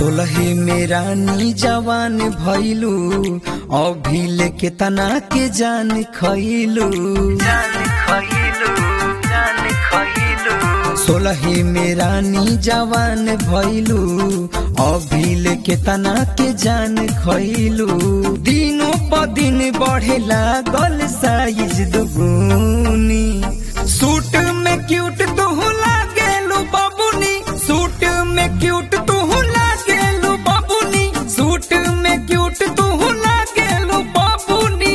सोलहे में रानी जवान भैलू अभी लेके तना के जान खैलू सोलहे में रानी जवान भैलू अभी लेके तना के जान खैलू दिनों प दिन बढ़े लागल साइज दुगुनी सूट में क्यूट तू लागेलू बाबूनी सूट में क्यूट तू लागेलू बाबूनी सूट में क्यूट तू लागेलू बाबूनी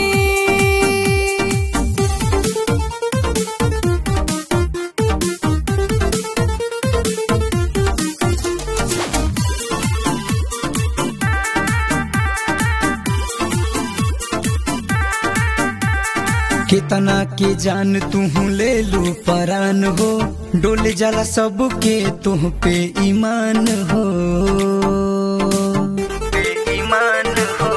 कितना के जान तू ले लू परान हो डोल जाला सबके तुह पे ईमान हो ईमान हो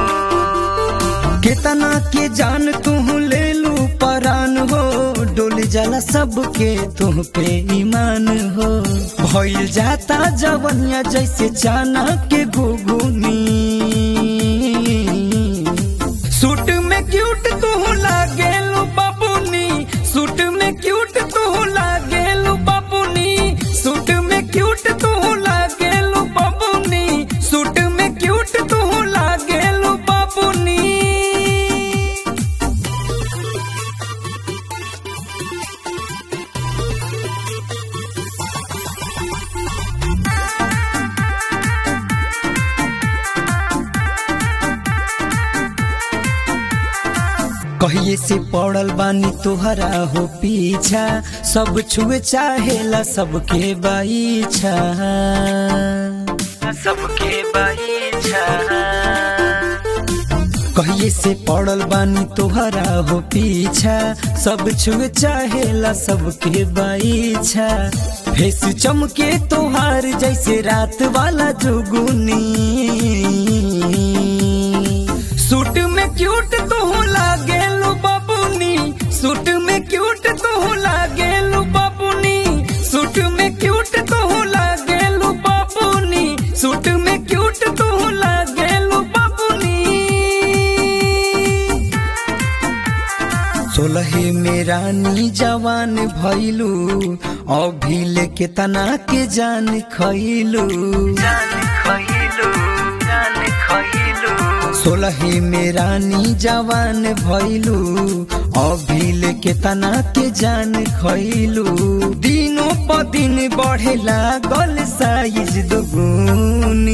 कितना के जान तू ले लू परान हो डोल जाला सबके तुह पे ईमान हो भइल जाता जवनिया जैसे चाना के घुघुनी सूट में क्यूट तू लागेलू बाबूनी सूट में क्यूट तू लागेलू बाबूनी सूट में क्यूट तू लागेलू बाबूनी सूट में क्यूट तू लागेलू बाबूनी कहिए से पड़ल बानी तोहरा हो पीछा सब छुए चाहेला सबके बाईछा सबके बाईछा कहिए से पड़ल बानी तोहरा हो पीछा सब छुए चाहेला सबके बाईछा फेस चमके तोहार जैसे रात वाला जुगुनी सूट में क्यूट तू लागेलू बाबूनी सूट में क्यूट तू लागेलू बाबूनी सूट में क्यूट तू लागेलू बाबूनी सूट में क्यूट तू लागेलू बाबूनी सोलहे में रानी जवान भैलू अभी लेके तना के जान खैलू सोलहे में रानी जवान भैलू अभी लेके तना के जान खैलू दिनों प दिन बढ़े लागल साइज दुगुनी